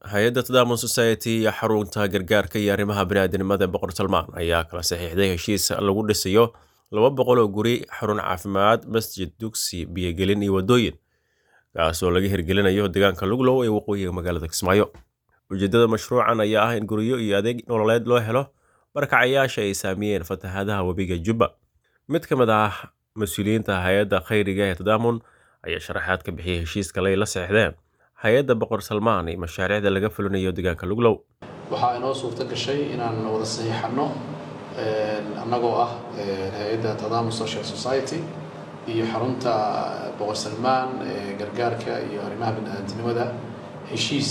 hay-adda tadamon society iyo xarunta gargaarka iyo arrimaha bini'aadanimada boqor salmaan ayaa kala saxiixday heshiis lagu dhisayo laba boqol oo guri xarun caafimaad masjid dugsi biyogelin iyo waddooyin kaas oo laga hirgelinayo deegaanka luglow ee waqooyiga magaalada kismaayo ujeeddada mashruucan ayaa ah in guryo iyo adeeg nololeed loo helo barakacayaasha ay saamiyeen fatahaadaha webiga jubba mid ka mid ah mas-uuliyiinta hay-adda khayriga ee tadaamun ayaa sharaxaad ka bixiyay heshiiska lay la saxiixdeen hay-adda boqor salmaan iyo mashaariicda laga fulinayo deegaanka luglow waxaa inoo suurto gashay inaan wada saxiixanno annagoo ah hay-adda tadaamun social society iyo xarunta boqor salmaan ee gargaarka iyo arrimaha bini-aadamnimada heshiis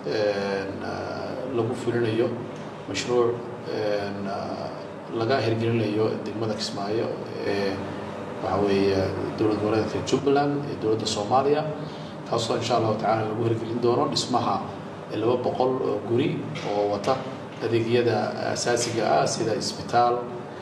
lagu fulinayo mashruuc laga hirgelinayo degmada kismaayo ee waxa weeye dowlad goboleedka jubbaland ee dowladda soomaaliya kaasoo insha allahu tacala lagu hirgelin doono dhismaha laba boqol oo guri oo wata adeegyada asaasiga ah sida isbitaal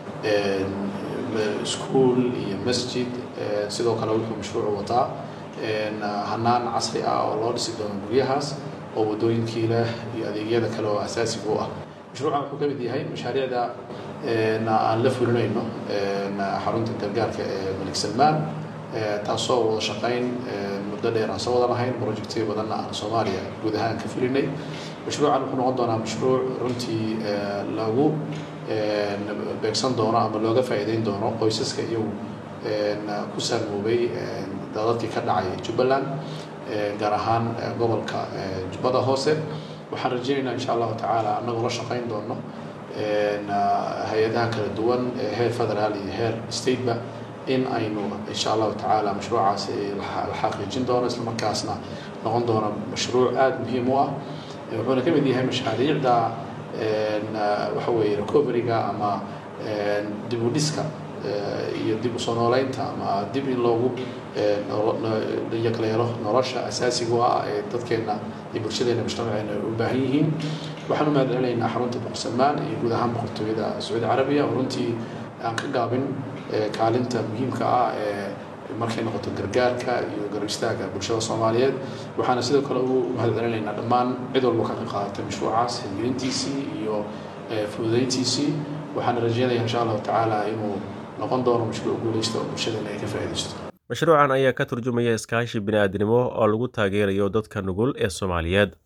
iskuol iyo masjid sidoo kale wuxuu mashruucu wataa hanaan casri ah oo loo dhisi doono guryahaas oo waddooyinkii leh iyo adeegyada kale oo asaasiga u ah mashruucan wuxuu ka mid yahay mashaariicda aan la fulinayno xarunta gargaarka ee malik salmaan taasoo wada shaqayn muddo dheer aan soo wada lahayn projectyo badanna aan soomaaliya guud ahaan ka fulinay mashruucan wuxuu noqon doonaa mashruuc runtii lagu beegsan doono ama looga faa'iideyn doono qoysaska iyagu ku saamoobay dadadkii ka dhacay jubbaland gaar ahaan gobolka jubbada hoose waxaan rajaynaynaa insha allahu tacaala annagoo la shaqayn doono hay-adaha kala duwan ee heer federaal iyo heer stateba in aynu insha allahu tacaala mashruucaas la xaqiijin doono islamarkaasna noqon doono mashruuc aada muhiim u ah wuxuuna ka mid yahay mashaariicda waxa weeye recoveryga ama dib u dhiska iyo dib usoo nooleynta ama dib in loogu yaqleelo nolosha asaasiga u ah ee dadkeena iyo bulshadeena mujtamaceena u baahan yihiin waxaan u mahadcelinaynaa xarunta boqorsalmaan iyo guud ahaan boqortooyada sacuudi carabiya oo runtii aan ka gaabin kaalinta muhiimka ah ee markay noqoto gargaarka iyo garab istaaga bulshada soomaaliyeed waxaana sidoo kale u mahadcelinaynaa dhammaan cid walba ka qayb qaadatay mashruucaas hirgelintiisii iyo fududeyntiisii waxaana rajeynaya insha allahu tacaala inuu noqon doono mashruuc guuleysta oo bulshadeena ay ka faa'iidaysto mashruucan ayaa ka turjumaya iskaashi bini'aadnimo oo lagu taageerayo dadka nugul ee soomaaliyeed